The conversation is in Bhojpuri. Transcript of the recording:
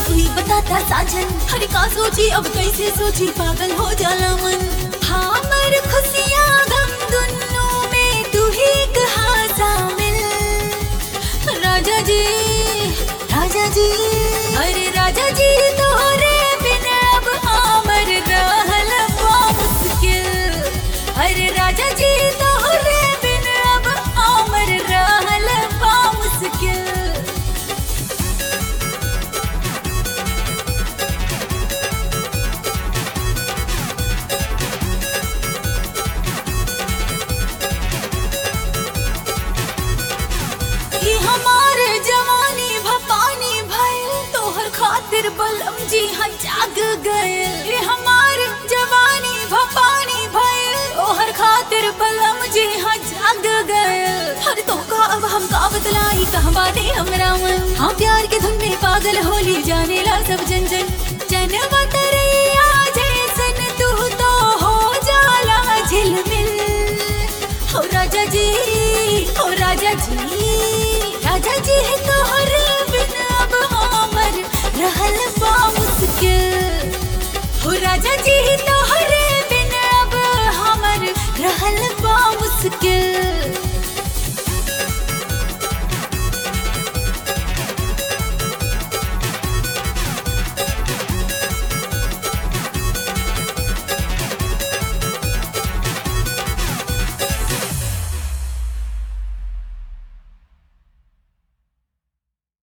तू ही बताता साजन हर का सोची अब कैसे सोची पागल हो जाला मन हमर खुशियाँ गम दुन्नों में तू ही कहा शामिल राजा जी राजा जी अरे राजा जी तोहरे बिन अब हमर रहल बा मुश्किल अरे राजा जी तोहरे बिन अब हमर रहल बा मुश्किल ई हमार जवानी भपानी भइल तोहर खातिर बलम जी हाँ जाग गइल ई हमार जवानी भपानी भइल तोहर खातिर बलम जी हाँ जाग गइल हर तो का अब हम का बतलाई कहवा दे हमरा मन हाँ प्यार के धुन में पागल होली जाने ला सब जन जन जनवत